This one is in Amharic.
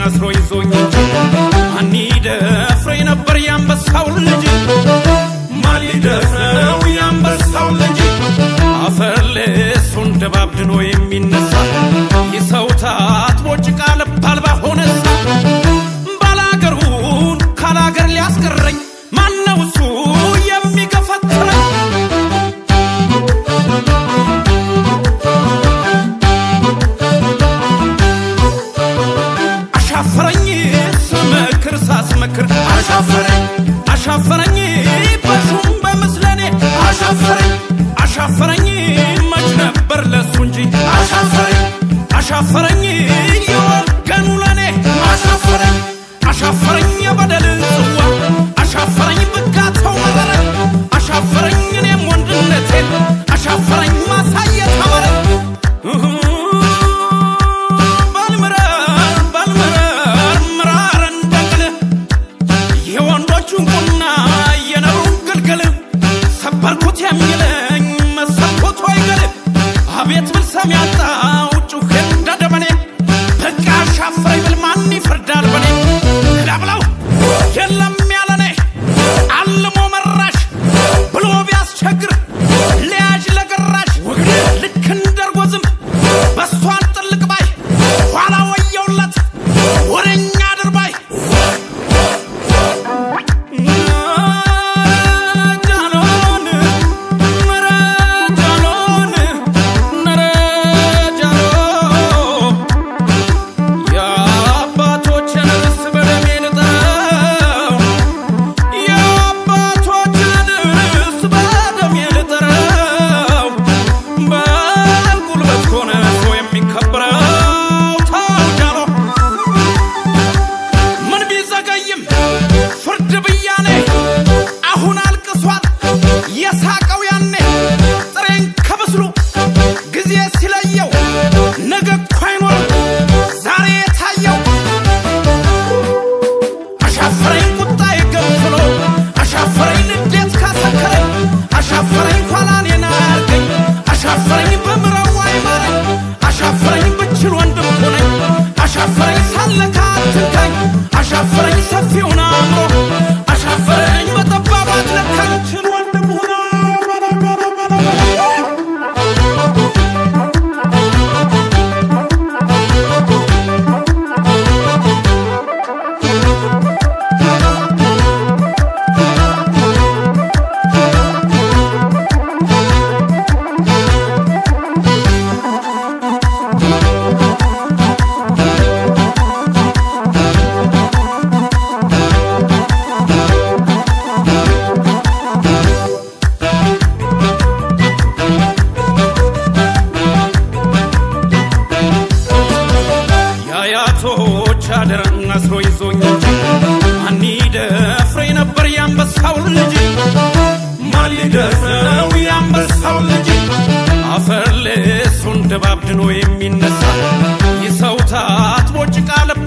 አስሮ ይዞኝ እንጂ ማን ይደፍረኝ ነበር የአንበሳው ልጅ ማን ሊደፍረው የአንበሳው ልጅ አፈር ልሱን ደባብድኖ የሚነሳ የሰው ታጥቦ ጭቃ ልብ አልባ ሆነሳ ባላገሩን ካላገር ሊያስቀረኝ ማነው እሱ የሚገፈትረኝ አሻፈረኝ ስመክር ሳስመክር አሻፈረኝ አሻፈረኝ በሹም በምስለኔ አሻፈረኝ አሻፈረኝ መች ነበር ለሱ እንጂ አሻፈረኝ አሻፈረኝ የወገኑ ለኔ አሻፈረኝ አሻፈረኝ የበደል ጽዋ አሻፈረኝ ብጋተው መረረኝ አሻፈረኝ እኔም ወንድነቴን አሻፈረኝ ማሳየት አመረኝ ባልምረር ባልምረር ምራር እንደቅል የወንዶቹን ቁና የነሩን ግልግል ሰበርኩት የሚለኝ መሰልኩት አይገል አቤት ብል ሰሚ ያጣው ጩኸ እንደደመኔ በቃ አሻፈረኝ ብል ማን ይፈርዳል በኔ ክዳብለው የለም ያለኔ አልሞ መራሽ ብሎ ቢያስቸግር ለያዥ ለገራሽ ልክ እንደርጎ ዝንብ በስቷን ጥልቅ ባይ ኋላ ወየውለት ወረኛ ድርባይ ጃሎን ነረ ጃሎን ነረ ጃሎ የአባቶችን ርስ በደሜ ልጠረው የአባቶችን ርስ በደሜ ልጠረው በጉልበት ከሆነ ሰው የሚከበረው ታውጃሎ ምን ቢዘገይም ፍርድ ብያኔ አሁን አልቅሷል የሳቀው ያኔ ጥሬን ከብስሉ ጊዜ ሲለየው ነገ እኮ አይኖርም ዛሬ የታየው አሻፈረኝ ቁጣ የገንፍሎ አሻፈረኝ ንዴት ካሰከረኝ አሻፈረኝ ኋላ እኔን አያርገኝ አሻፈረኝ በምረዋ አይማረኝ አሻፈረኝ ብችል ወንድም ሆነኝ አሻፈረኝ ሳለካ አትንካኝ አሻፈረኝ ሰፊውን አእምሮ አሻፈረኝ በጠባብ አትለካኝ ችል ወንድም ሆነ የአያቶች አደራን አስሮ ይዞኝ እንጂ ማን ይደፍረኝ ነበር የአንበሳው ልጅ ማን ሊደፍረው የአንበሳው ልጅ አፈር ልሱን ደባብድኖ የሚነሳ የሰው ታጥቦ ጭቃ ልብ